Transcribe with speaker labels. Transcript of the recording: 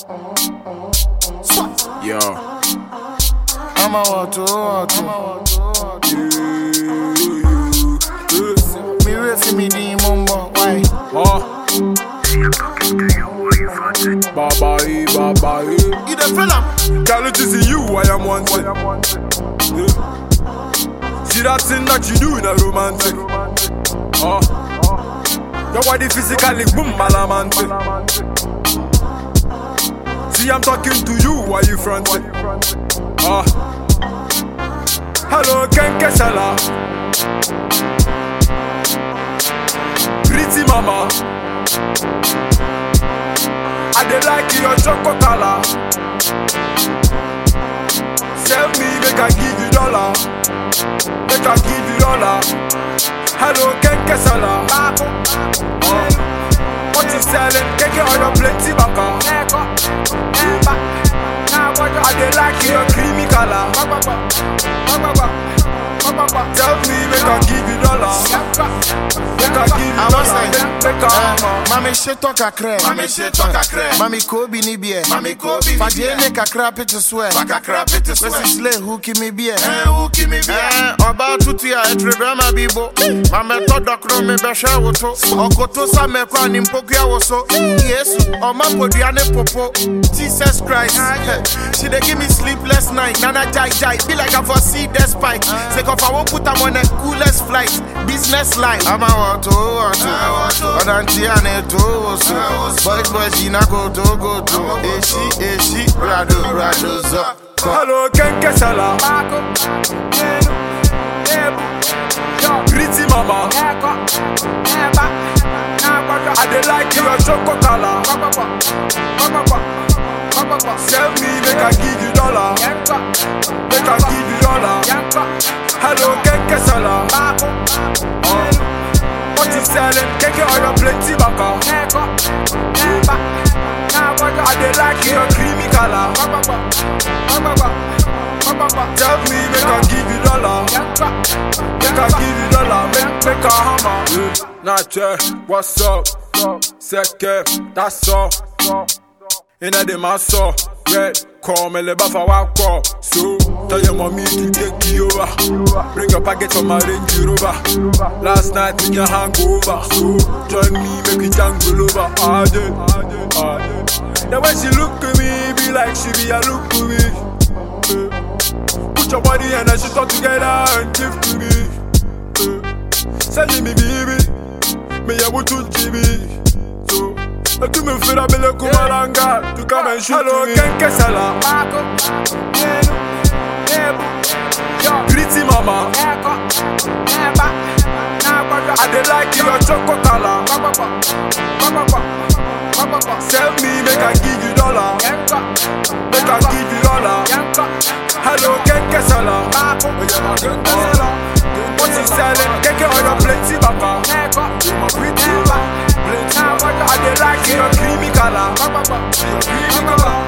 Speaker 1: Yo.
Speaker 2: I'm a water, water. Me ready for me the mumbo, why?
Speaker 1: Oh. Baba, eh, baba, eh.
Speaker 2: You the fella?
Speaker 1: Girl, it is you I am wanting. Yeah. See that thing that you do in a romantic. Oh. Your body physically boom malamantic. See I'm talking to you while you fronting. Oh. Hello, Ken Kesala. Pretty mama. I dey like your chocolate color. Sell me, make I give you dollar. Make I give you dollar. Hello, Ken Kesala. Oh. What you selling? Keke on your plenty baka. I dey like your creamy color. Tell me, make I give you dollar. Make I give you
Speaker 2: I was
Speaker 1: dollar.
Speaker 2: like,
Speaker 1: Make, make I hammer.
Speaker 2: Mami sheto kakre.
Speaker 3: Mami sheto kakre.
Speaker 2: Mami kobi ni bie.
Speaker 3: Mami Kobe ni
Speaker 2: Fadie
Speaker 3: bie.
Speaker 2: ne kakra pete swear.
Speaker 3: Baka crap it is
Speaker 2: Wesi slay who kimi bie.
Speaker 3: Eh, who give me beer?
Speaker 2: Eh, ọba tutu a etrebe ma bibo mamẹtọ dọkọrọ mi bẹhwẹ woto ọkoto samẹkọ ni mpokua wo so yesu ọma podua ne popo jesus christ she dey give me sleepless night nana jai jai be like i for see despite sake of i wan put am on a coolest flight business line. ama wọto wọto ọdantí a na eto woso boys boys yìí na koto koto èsì èsì rado rado zọ.
Speaker 1: Hello, Ken Kesala. Pretty mama. I dey like your chocolate color. Sell me, make I give you dollar. Make I give you dollar. Hello, Ken Kesala. Oh. What you selling? Keke on your plenty baka. I dey like your creamy color. Tell me, make I give you dollar. Make I give you dollar. Make make a hammer. Yeah. Nache, what's up? Seke, that's all. Inna the maso, red. Call me le bafa wako. So tell your mommy to take you over. Bring your package from my Range Rover. Last night in your hangover. So join me, make we jangle over. Ah, yeah, ah, yeah. The way she look at me, be like she be a look to me. Eh. Put your body and then she talk together and give to me. Eh. Send me baby, me ya wutu jibi. So, I do me feel a bele kumalanga to come and shoot Hello, Ken Kesala. Pretty mama, I dey like your chocolate color. Sell me, make I give you dollar. Make I give you dollar. Hello, Ken Kesala. What you selling? Keke on your plenty baka. Pretty, plenty. I dey like your creamy color. Creamy color.